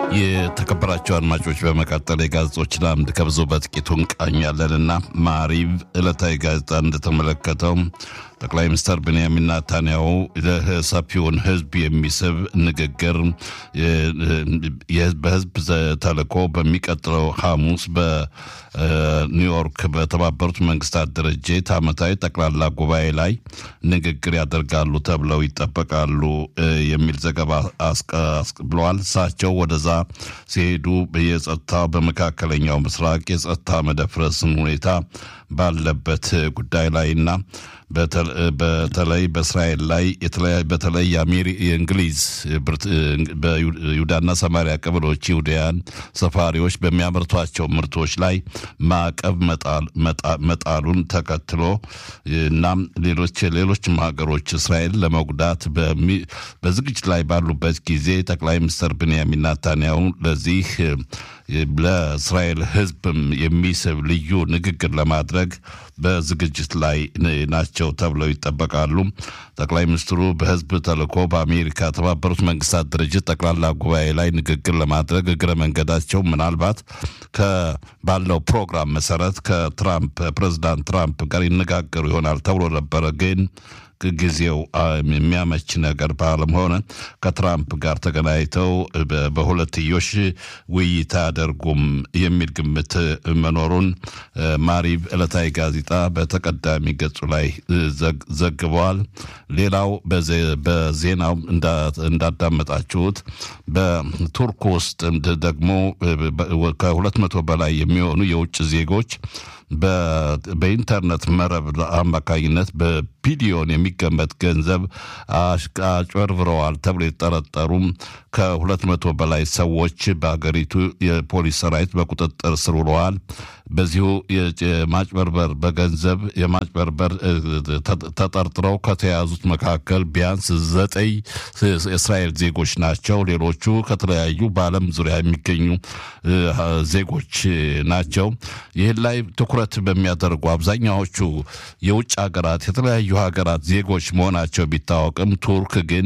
የተከበራቸው አድማጮች በመቀጠል የጋዜጦችን አምድ ከብዙ በጥቂቱ እንቃኛለንና ማሪቭ ዕለታዊ ጋዜጣ እንደተመለከተው ጠቅላይ ሚኒስትር ቤንያሚን ናታንያሁ ሰፊውን ሕዝብ የሚስብ ንግግር በሕዝብ ተልእኮ በሚቀጥለው ሐሙስ በኒውዮርክ በተባበሩት መንግስታት ድርጅት ዓመታዊ ጠቅላላ ጉባኤ ላይ ንግግር ያደርጋሉ ተብለው ይጠበቃሉ የሚል ዘገባ ብለዋል። እሳቸው ወደዛ ሲሄዱ የጸጥታ በመካከለኛው ምስራቅ የጸጥታ መደፍረስን ሁኔታ ባለበት ጉዳይ ላይና በተለይ በእስራኤል ላይ በተለይ የእንግሊዝ በይሁዳና ሰማሪያ ቀበሌዎች ይሁዳያን ሰፋሪዎች በሚያመርቷቸው ምርቶች ላይ ማዕቀብ መጣሉን ተከትሎ እናም ሌሎች ሌሎችም ሀገሮች እስራኤል ለመጉዳት በዝግጅት ላይ ባሉበት ጊዜ ጠቅላይ ሚኒስትር ብንያሚን ናታንያሁ ለዚህ ለእስራኤል ሕዝብም የሚስብ ልዩ ንግግር ለማድረግ በዝግጅት ላይ ናቸው ተብለው ይጠበቃሉ። ጠቅላይ ሚኒስትሩ በህዝብ ተልእኮ በአሜሪካ የተባበሩት መንግስታት ድርጅት ጠቅላላ ጉባኤ ላይ ንግግር ለማድረግ እግረ መንገዳቸው ምናልባት ባለው ፕሮግራም መሰረት ከትራምፕ ፕሬዚዳንት ትራምፕ ጋር ይነጋገሩ ይሆናል ተብሎ ነበረ ግን ጊዜው የሚያመች ነገር ባለመሆነ ከትራምፕ ጋር ተገናኝተው በሁለትዮሽ ውይይት አያደርጉም የሚል ግምት መኖሩን ማሪቭ ዕለታዊ ጋዜጣ በተቀዳሚ ገጹ ላይ ዘግበዋል። ሌላው በዜናው እንዳዳመጣችሁት በቱርክ ውስጥ ደግሞ ከሁለት መቶ በላይ የሚሆኑ የውጭ ዜጎች በኢንተርኔት መረብ አማካኝነት በቢሊዮን የሚገመት ገንዘብ አጭበርብረዋል ተብሎ የተጠረጠሩም ከሁለት መቶ በላይ ሰዎች በሀገሪቱ የፖሊስ ሰራዊት በቁጥጥር ስር ውለዋል። በዚሁ የማጭበርበር በገንዘብ የማጭበርበር ተጠርጥረው ከተያዙት መካከል ቢያንስ ዘጠኝ የእስራኤል ዜጎች ናቸው። ሌሎቹ ከተለያዩ በዓለም ዙሪያ የሚገኙ ዜጎች ናቸው። ይህን ላይ ትኩረት በሚያደርጉ አብዛኛዎቹ የውጭ ሀገራት የተለያዩ ሀገራት ዜጎች መሆናቸው ቢታወቅም ቱርክ ግን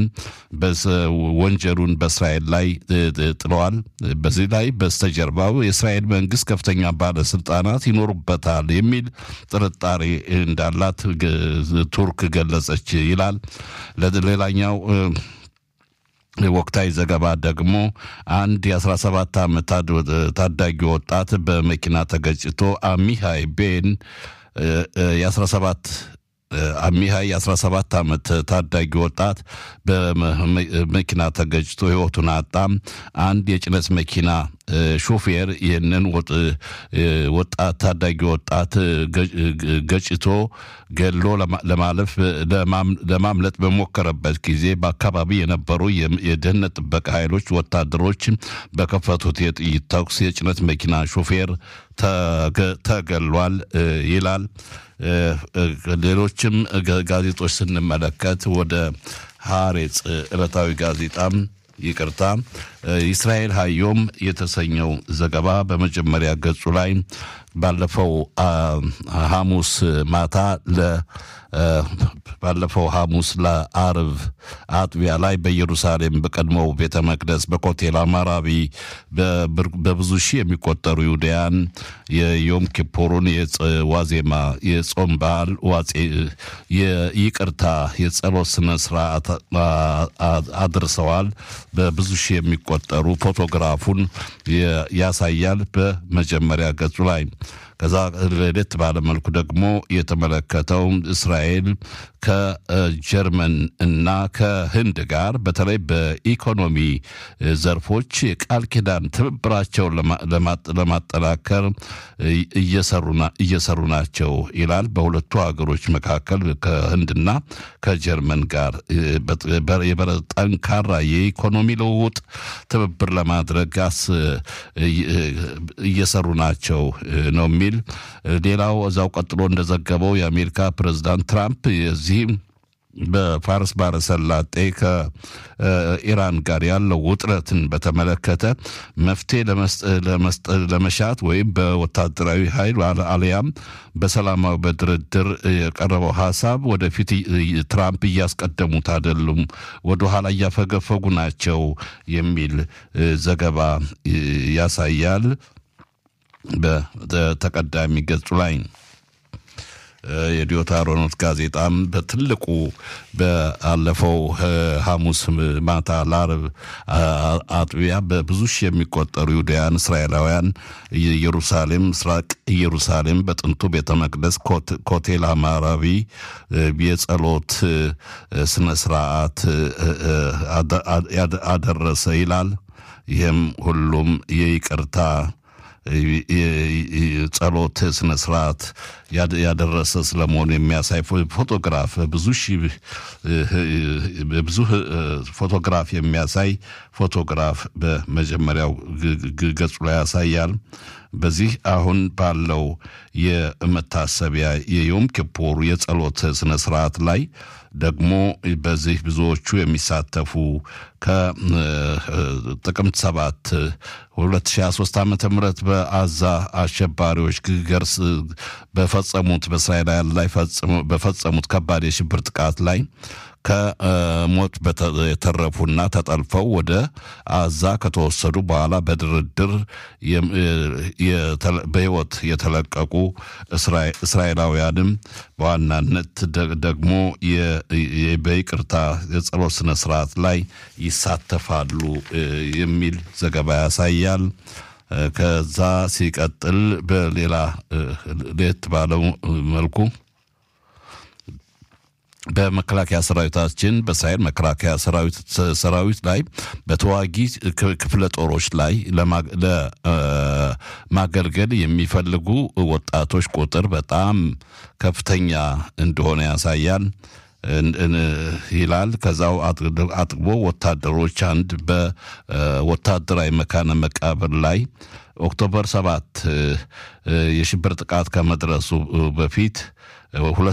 ወንጀሉን በእስራኤል ላይ ጥለዋል። በዚህ ላይ በስተጀርባው የእስራኤል መንግስት ከፍተኛ ባለስልጣናት ይኖሩበታል የሚል ጥርጣሬ እንዳላት ቱርክ ገለጸች ይላል። ሌላኛው ወቅታዊ ዘገባ ደግሞ አንድ የ17 ዓመት ታዳጊ ወጣት በመኪና ተገጭቶ አሚሃይ ቤን የ17 አሚሃይ የ17 ዓመት ታዳጊ ወጣት በመኪና ተገጭቶ ህይወቱን አጣም። አንድ የጭነት መኪና ሾፌር ይህንን ወጣት ታዳጊ ወጣት ገጭቶ ገሎ ለማለፍ ለማምለጥ በሞከረበት ጊዜ በአካባቢ የነበሩ የደህንነት ጥበቃ ኃይሎች ወታደሮች በከፈቱት የጥይት ተኩስ የጭነት መኪና ሾፌር ተገሏል ይላል። ሌሎችም ጋዜጦች ስንመለከት ወደ ሐሬጽ ዕለታዊ ጋዜጣም ይቅርታ እስራኤል ሀዮም የተሰኘው ዘገባ በመጀመሪያ ገጹ ላይ ባለፈው ሐሙስ ማታ ለ ባለፈው ሐሙስ ለአርብ አጥቢያ ላይ በኢየሩሳሌም በቀድሞው ቤተ መቅደስ በኮቴል አማራቢ በብዙ ሺህ የሚቆጠሩ ይሁዳያን የዮም ኪፑሩን ዋዜማ የጾም በዓል ዋጼ የይቅርታ የጸሎት ስነ ስርዓት አድርሰዋል። በብዙ ሺህ የሚቆጠሩ ፎቶግራፉን ያሳያል በመጀመሪያ ገጹ ላይ። ከዛ ለየት ባለ መልኩ ደግሞ የተመለከተው እስራኤል ከጀርመን እና ከህንድ ጋር በተለይ በኢኮኖሚ ዘርፎች የቃል ኪዳን ትብብራቸውን ለማጠናከር እየሰሩ ናቸው ይላል። በሁለቱ ሀገሮች መካከል ከህንድና ከጀርመን ጋር ጠንካራ የኢኮኖሚ ልውውጥ ትብብር ለማድረግ እየሰሩ ናቸው ነው የሚል ሌላው እዛው ቀጥሎ እንደዘገበው የአሜሪካ ፕሬዚዳንት ትራምፕ የዚህ በፋርስ ባሕረ ሰላጤ ከኢራን ጋር ያለው ውጥረትን በተመለከተ መፍትሄ ለመሻት ወይም በወታደራዊ ኃይል አሊያም በሰላማዊ በድርድር የቀረበው ሀሳብ ወደፊት ትራምፕ እያስቀደሙት አይደሉም፣ ወደኋላ እያፈገፈጉ ናቸው የሚል ዘገባ ያሳያል በተቀዳሚ ገጹ ላይ። የዲዮታ ሮኖት ጋዜጣም በትልቁ በአለፈው ሐሙስ ማታ ለዓርብ አጥቢያ በብዙ ሺህ የሚቆጠሩ ይሁዳውያን እስራኤላውያን ኢየሩሳሌም ምስራቅ ኢየሩሳሌም በጥንቱ ቤተ መቅደስ ኮቴል አማራቢ የጸሎት ስነ ስርዓት አደረሰ ይላል። ይህም ሁሉም የይቅርታ ጸሎት ስነ ስርዓት ያደረሰ ስለመሆኑ የሚያሳይ ፎቶግራፍ ብዙ ሺህ ብዙ ፎቶግራፍ የሚያሳይ ፎቶግራፍ በመጀመሪያው ገጹ ላይ ያሳያል። በዚህ አሁን ባለው የመታሰቢያ የዮም ኪፑር የጸሎት ስነ ስርዓት ላይ ደግሞ በዚህ ብዙዎቹ የሚሳተፉ ከጥቅምት ሰባት 2023 ዓ ም በአዛ አሸባሪዎች ገርስ በፈጸሙት በእስራኤላውያን ላይ በፈጸሙት ከባድ የሽብር ጥቃት ላይ ከሞት የተረፉና ተጠልፈው ወደ አዛ ከተወሰዱ በኋላ በድርድር በሕይወት የተለቀቁ እስራኤላውያንም በዋናነት ደግሞ በይቅርታ የጸሎት ስነ ስርዓት ላይ ይሳተፋሉ የሚል ዘገባ ያሳያል። ከዛ ሲቀጥል በሌላ ለየት ባለው መልኩ በመከላከያ ሰራዊታችን በእስራኤል መከላከያ ሰራዊት ላይ በተዋጊ ክፍለ ጦሮች ላይ ለማገልገል የሚፈልጉ ወጣቶች ቁጥር በጣም ከፍተኛ እንደሆነ ያሳያል ይላል። ከዛው አጥግቦ ወታደሮች አንድ በወታደራዊ መካነ መቃብር ላይ ኦክቶበር ሰባት የሽብር ጥቃት ከመድረሱ በፊት ሁለት